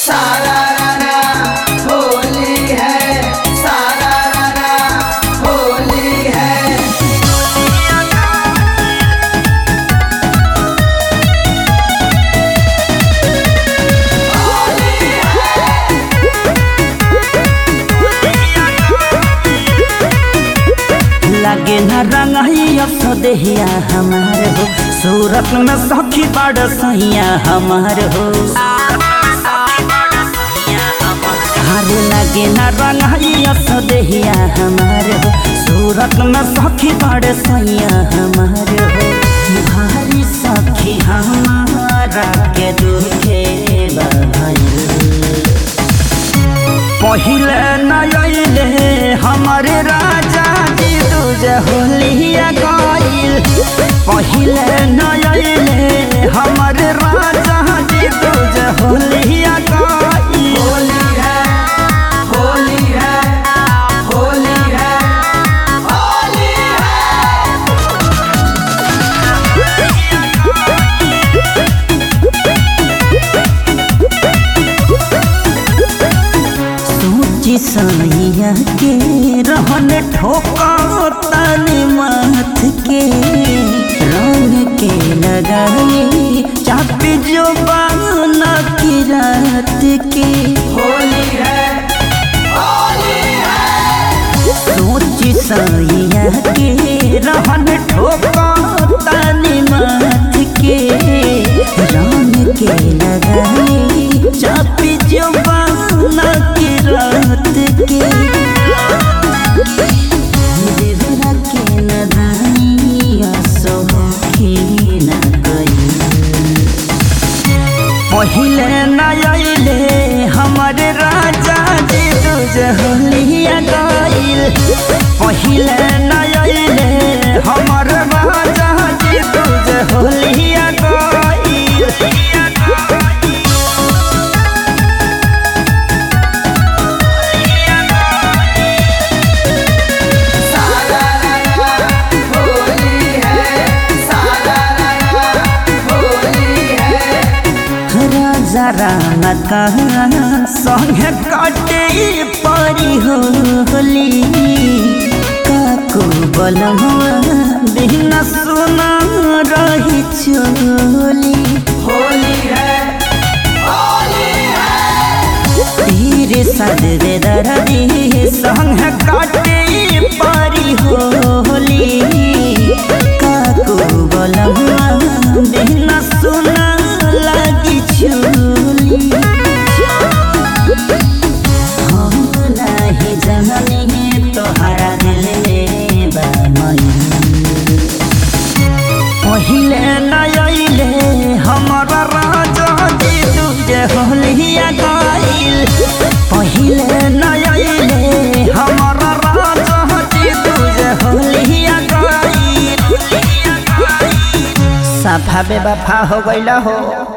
सारा राना होली है सारा राना होली है लागे न रंगैया सदेहिया हमार हो सूरत में सखी बड़ सैया हमार हो हरे लागे न रंगैया सदेहिया हमार हो सूरत में सखी बड़ सैया हमार हो भारी सखी हमारा के दुखे बधाई पहिले नयले हमारे राजा जी दूज होलिया गईल पहिले नयले हमारे राजा जी दूज होलिया गईल होली है होली है होली है होली है सोची सैया के रहन ठोका तनी माथ के रंग के लगाई चापी जो बाना की रात के होली है होली है सोची सैया के रहन ठोका तनी माथ के रंग के लगाई चापी जो बाना की रात के देवरा के नदानिया सोखी न गई पहिले नयले हमारे राजा जी दूज होलिया गईल पहिले नयले हमर राजा जी दूज होलिया गईल सारा राना होली है सारा राना होली है राजा राना कहाँ संगे काटे परी होली काको बलमुआ बिना सुना रही चोली होली है होली है तीर सदरे दरदी संग काटे परी होली काको बलमुआ बिना सुना लगी चोली हम नहीं जननी तोहरा दिल में बामई पहिले नयले हमारा राजा जी दूजे होलिया गईल पहिले नयले हमारा राजा जी दूजे होलिया गईल सफा बेवफा हो गईल हो